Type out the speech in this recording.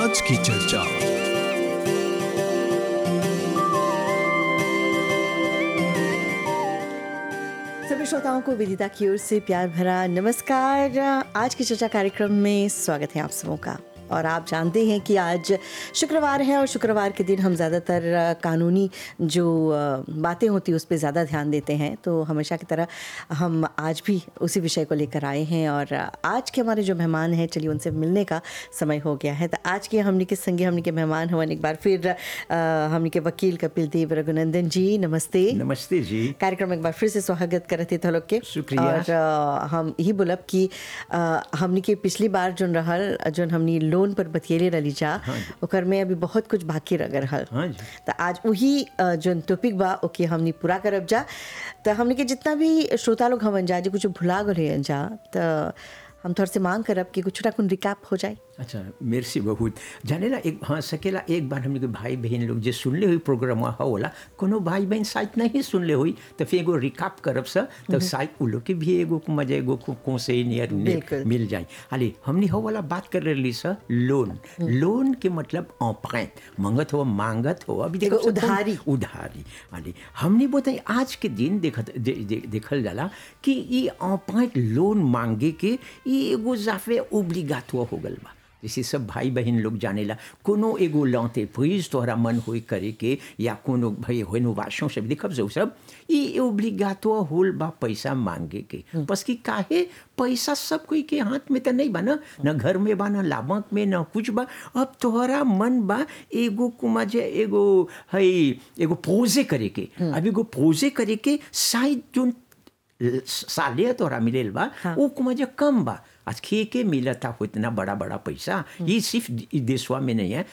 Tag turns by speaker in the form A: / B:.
A: आज की चर्चा
B: सभी श्रोताओं को विदिता की ओर से प्यार भरा नमस्कार आज की चर्चा कार्यक्रम में स्वागत है आप सबों का और आप जानते हैं कि आज शुक्रवार है और शुक्रवार के दिन हम ज़्यादातर कानूनी जो बातें होती हैं उस पर ज़्यादा ध्यान देते हैं तो हमेशा की तरह हम आज भी उसी विषय को लेकर आए हैं और आज के हमारे जो मेहमान हैं चलिए उनसे मिलने का समय हो गया है तो आज के हमने के संगे हमने के मेहमान हुआ एक बार फिर हमने के वकील कपिल देव रघुनंदन जी नमस्ते
C: नमस्ते जी
B: कार्यक्रम एक बार फिर से स्वागत करते थे लोग के
C: शुक्रिया।
B: और अ, हम यही बोलब कि अ, हमनी के पिछली बार जोन रहल जोन हमनी लोन पर बतियले रही जा ओकर में अभी बहुत कुछ बाकी रह रहल
C: हाँ जी।
B: तो आज वही अ, जोन टॉपिक बा ओके हमनी पूरा करब जा तो हमनी के जितना भी श्रोता लोग हमन जा जो कुछ भुला गए जा तो हम थोड़ा से मांग करब कि कुछ ना कुछ रिकाप हो जाए
C: अच्छा मेरसी बहुत जाने ला एक हाँ सकेला एक बार हमने के भाई बहन लोग जे सुनले हुई प्रोग्राम होला कोनो भाई बहन शायद नहीं सुनले हुई तो फिर एगो रिकाप करब सा तो शायद उ लोग के भी एगो मजा एगो को को से नियर
B: बिल्कुल।
C: मिल जाए अरे हमने हो वाला बात कर रही सा लोन लोन के मतलब औपात मंगत हो मांगत हो अभी देखो
B: एगो उधारी।
C: उधारी अरे हमने बताई आज के दिन देखत दे, दे, देखल जाला कि ई औपात लोन मांगे के ई एगो जाफे ओब्लिगातो हो गल बा जैसे सब भाई बहन लोग जानेला कोनो एगो लौते प्रीज तोहरा मन होई करे के या कोनो भाई होनो वाशों से देखब जो सब ई ओब्लिगातो होल बा पैसा मांगे के बस कि काहे पैसा सब कोई के हाथ में तो नहीं बा ना न घर में बा न लाभक में न कुछ बा अब तोहरा मन बा एगो कुमा जे एगो हई एगो पोजे करे के अब एगो पोजे करे के शायद जोन साले तोरा मिलेल बा वो कुमाजा कम बा आज खे के मिलता हो इतना बड़ा बड़ा पैसा ये सिर्फ इ देशवा में नहीं है